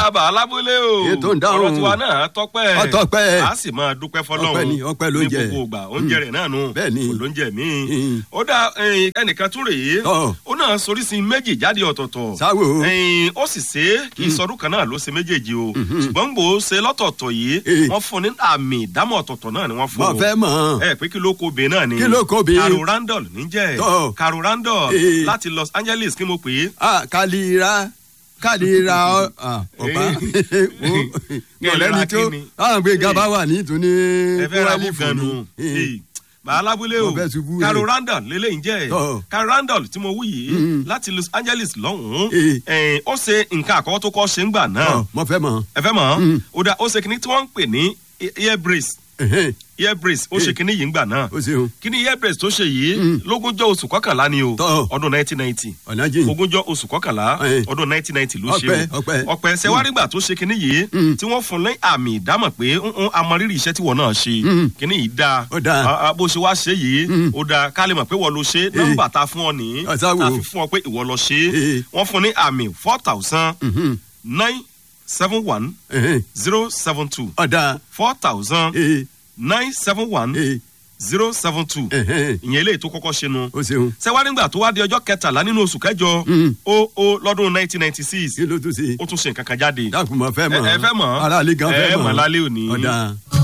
ọ̀dà àbà alábúlé o Ètò ń dáhùn. ọ̀rọ̀ tiwa náà tọ́pẹ́ Ó tọ́pẹ́. a sì máa dúpẹ́ fọlọ́run Ọpẹ́ ni, ọpẹ́ ló ní jẹ. gbogbo ìgbà oúnjẹ rẹ̀ náà nù Bẹ́ẹ̀ ni. kò lóúnjẹ mi Mm. ó dá ẹyin, ẹnìkan tún rèé Tọ́. ó náà soríṣi méjì jáde ọ̀tọ̀ọ̀tọ̀ Sáwò. ẹyin, ó sì ṣe é kì í sọdún kan náà ló ṣe méjèèjì o ṣùgbọ́n gbò ó ṣe lọ́tọ̀ọ̀tọ̀ yìí Eh. wọ́n fún ní àmì ìdámọ̀ ọ̀tọ̀ọ̀tọ̀ náà ni wọ́n fún mo o fẹ́ mọ̀. ẹ pé kí ló kó obìnrin náà ni Kí ló kó obìnrin? Caro Randall níjẹ́ Tọ́. Caro Randall Eh. láti Los Angeles kí mo pè é ah kàlíra kàlíra ọ ah, ọ̀pá wo ọ̀lẹ́ni tó kíni? àwọn gbé gaba wà ní ìtúní ẹ fẹ́ ra kúrẹ́lì mú fún gan nu mi. bàálábúlé o Mo fẹ́ ṣubú, Caro eh. Randall lélẹ́yìn jẹ́ Tọ́. Caro Randall tí mo wí yìí láti Los Angeles lọ́hùn-ún Eh. eh, ó ṣe nǹkan àkọ́kọ́ tó kọ́ ṣe ń gbà náà Ọ, mo fẹ́ mọ̀. ẹ fẹ́ mọ̀ Mm. ó dá ó ṣe kínní tí wọ́n ń pè ní ear brace Ẹ̀hẹ́n, ear brace ó Eh. ṣe kínní yìí ń gbà náà o ṣeun kíní ear brace tó ṣe yìí Mm. lógúnjọ́ oṣù kọ́kànlá ni o Tọ́. ọdún nineteen ninety ọ̀nà jìn ogúnjọ́ oṣù kọkànlá Eh. ọdún nineteen ninety ló ṣe Ọpẹ́, o ọpẹ́. ọpẹ́ sẹwárìgbà tó ṣe kinní yìí Mm. tí wọ́n fún ní àmì ìdámọ̀ pé ń amọrírì iṣẹ́ tí wọ́n náà ṣe Mm. kinní yìí dáa Ó dáa. Ah, ah, bó ṣe wá ṣe yìí Mm. ó dáa ká lè mọ̀ pé wọ́n ló ṣe nọ́mbà tá a fún ọ nìyí Ọ̀sá wo? tá a fi fún ọ pé ìwọ lọ ṣe Eh. wọ́n fún ní àmì four thousand Mhm, nine seven one ẹ̀hẹ́n, zero seven two ọ̀dà four thousand ee nine seven one ee zero seven two ẹ̀hẹ́n, ìyẹn eléyìí tó kọ́kọ́ ṣe nu o ṣeun sẹwárí nígbà tó wá di ọjọ́ kẹtàlá nínú oṣù kẹjọ Mm. ó ó lọ́dún nineteen ninety six kí ló tún ṣe ó tún ṣe nǹkan kan jáde dákun mo fẹ́ mọ̀ ẹ ẹ fẹ́ mọ̀ aráàlú gan fẹ́ ẹ mọ̀ mọ̀ lálẹ́ òní ọ̀dà.